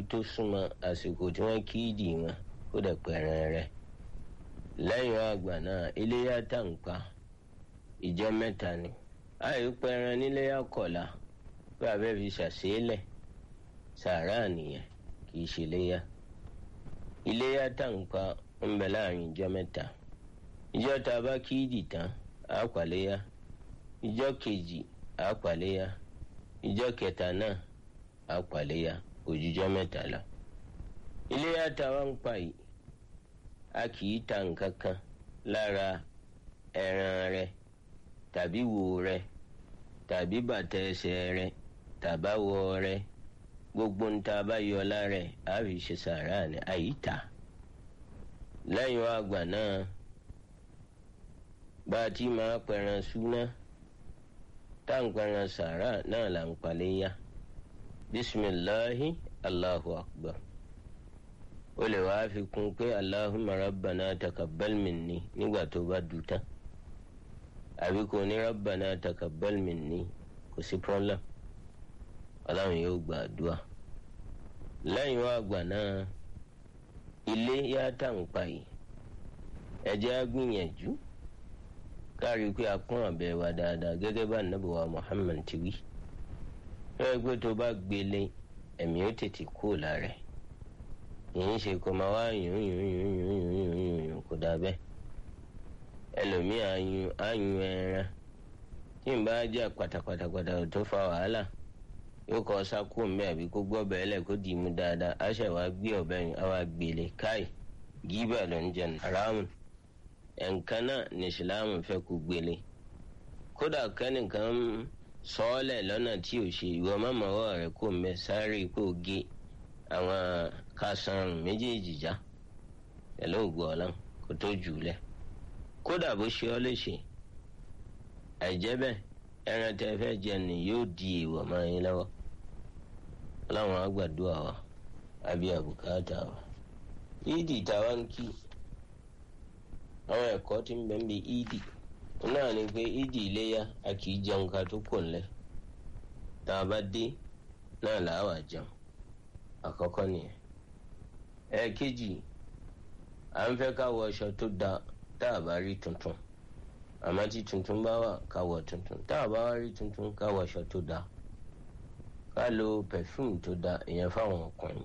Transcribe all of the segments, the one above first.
tó súnmọ́ àsìkò tí wọ́n kí ìdì wọn kó dẹ̀ pẹ̀rẹ̀ rẹ̀ lẹ́yìn àgbà náà iléyà tàǹpà ìjọ mẹ́ta ni àyè pẹ̀rẹ̀ níléyà kọ̀la pé abẹ́ fi ṣàṣeélẹ̀ sàárà nìyẹn kì í ṣe iléyà iléyà tàǹpà ń bẹ láàrin ìjọ mẹ́ta ìjọ tá a bá kí ìdì tán á pàléyà ìjọ kejì á pàléyà ìjọ kẹta náà á pàléyà òjijọ́ mẹ́ta lọ. iléyà táwa ń pa yìí a kì í ta nǹkan kan lára ẹran rẹ tàbí wo rẹ tàbí bàtà ẹsẹ̀ rẹ tàbáwọ rẹ gbogbo ń ta bá yọ lára ẹ̀ á fi ṣe sàrà ní àyíta lẹ́yìn àgbà náà bá a ti máa pẹran súná tá à ń pẹran sàrà náà là ń paléyà bisimilahi allahu akbar o lè wá fi kún pé allahumma rabbana takabbal minni nígbà tó bá dùn tán àbí kò ní rabbana takabbal minni kò sí problem ọlọ́run yóò gba àdúrà lẹ́yìn wá àgbà náà ilé yá tà ń pa yìí ẹ jẹ́ á gbìyànjú kárí pé a kún àbẹ̀ wa dáadáa gẹ́gẹ́ bá nàbẹ̀wá muhammad ti wí ẹ gbé tó bá gbélé ẹ̀mí ó tètè kú lára ẹ̀ yìí ṣe kó máa wá yùn yùn yùn yùn yùn yùn yùn kó dà bẹ́ẹ̀ ẹlòmíì àyùn àyùn ẹran tí n bá jà pátápátápátá tó fa wàhálà yóò kọ́ sákò mbẹ́ àbí kó gbọ́ bẹ́ẹ̀ lẹ̀ kó dì í mú dáadáa á ṣe wá gbé ọ̀bẹ yìí á wá gbélé káì gíbà ló ń jẹ haramu ẹ̀ǹkan náà ní ìsìlámù fẹ́ kó gbélé kódà kẹ́nìkan sọ́ọ́lẹ̀ lọ́nà tí ò ṣe ìwọ mọ́mọ́wọ́ rẹ̀ kó mbẹ́ sáré kó gé àwọn kásánrùn méjèèjì já pẹ̀lú ògùn ọ̀làn kó tó jù ú lẹ̀ kódà bó ṣe ọ́ léṣe àìjẹ́ bẹ́ẹ̀ ẹran tẹ́ fẹ́ jẹ ni yóò di èèwọ̀ mọ́ yín lọ́wọ́ ọlọ́run àgbàdua wa àbí àbùkátà wa ìdì táwa ń kí àwọn ẹ̀kọ́ tí ń bẹ ń bi ìdì náà ni pé ìdì iléyà a kì í jẹun ká tó kò ńlẹ̀ tá a bá dé náà làá wà jẹun àkọ́kọ́ nìyẹn ẹ̀ẹ̀kejì à ń fẹ́ ká wọ aṣọ tó da tá a bá rí tuntun àmọ́ tí tuntun bá wà ká wọ tuntun tá a bá wá rí tuntun ká wọ aṣọ tó da ká lo perfume tó da ìyẹn fáwọn ọkùnrin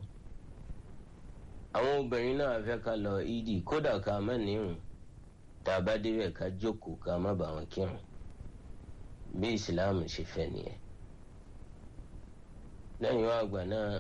àwọn obìnrin náà fẹ́ ká lọ ìdí kódà ká má nírun tá a bá débẹ̀ ká jókòó ká má bà wọn kírun bí ìsìláàmù ṣe fẹ́ nìyẹn lẹ́yìn wá àgbà náà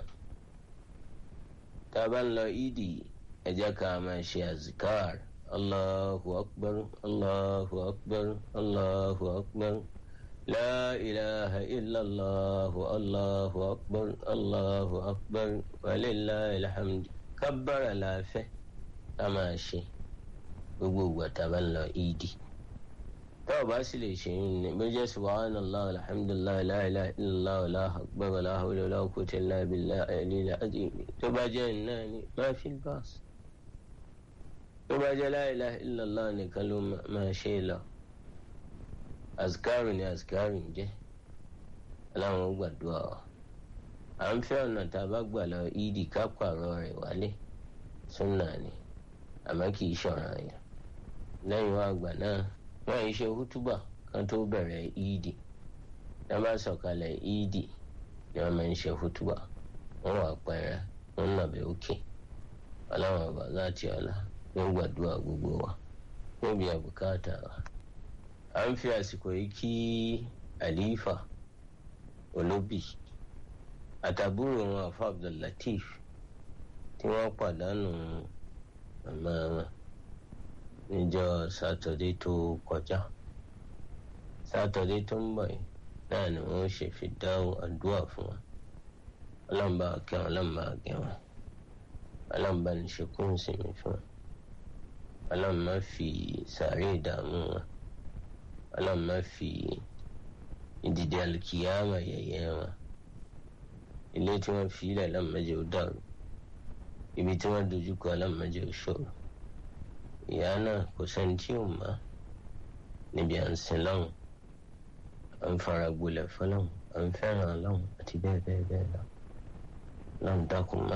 tá a bá ń lọ ìdí ẹ jẹ́ ká máa ṣe azikar allahu akbar allahu akbar allahu akbar la ilaha illallah allahu akbar allahu akbar walillahi alhamd kábàrà láàfẹ́ ká máa ṣe gbogbo ìgbà tá a bá ń lọ ìdí tá ò bá sì lè ṣe yín ni bó jẹ́ subhanallah alhamdulillah la ilaha illallah allahu akbar la hawla wala quwwata illa billahi al-aliyyil azim tó bá jẹ́ iná ni má fi báàsì tó bá jẹ́ la ilaha illallah nìkan ló máa ṣe lọ azkaru ni azkaru ń jẹ́ aláwọn gbàdúrà wa à ń fẹ́ ọ̀nà tá a bá gbà lọ ìdí ká pààrọ̀ rẹ̀ wálé súnà ni àmọ́ kì í ṣọ̀ràn yẹn lẹ́yìn wá àgbà náà wọ́n yìí ṣe hútúbà kan tó bẹ̀rẹ̀ ìdí tá a bá sọ̀kalẹ̀ ìdí ni wọ́n máa ń ṣe hútúbà wọ́n wà pẹ́rẹ́ wọ́n nàbẹ̀ òkè ọlọ́run ọba láti ọ̀la wọ́n gbàdúrà gbogbo wa wọ́n bí àbùkátà wa à ń fi àsìkò yìí kí àlífà olóbì àtàbúrò wọn àfa abdullateef tí wọ́n pàdánù màmá wọn níjọ́ sátọdé tó kọjá sátọdé tó ń bọ̀ yìí náà ni wọ́n ṣe fi dáhùn àdúrà fún wa ọlọ́mọba kẹwọn ọlọ́mọba gẹwọn ọlọ́mọba ní ṣekún sinmi fún wa ọlọ́mọba fi sàárè ìdààmú wọn ọlọ́mọba fi ìdìdì alkiyama yẹ̀yẹ́ wọn ilé tí wọ́n fi ilẹ̀ ọlọ́mọdé ó dàrú ibi tí wọ́n dojú kọ ọlọ́mọdé ó ṣòro ìyá náà kò sẹ́ni tí ò mọ̀ níbi à ń sin lọ́hùn à ń fara gbolẹ̀ fọlọ́hùn à ń fẹ́ràn lọ́hùn àti bẹ́ẹ̀ bẹ́ẹ̀ bẹ́ẹ̀ lọ lọ́hùn dákun má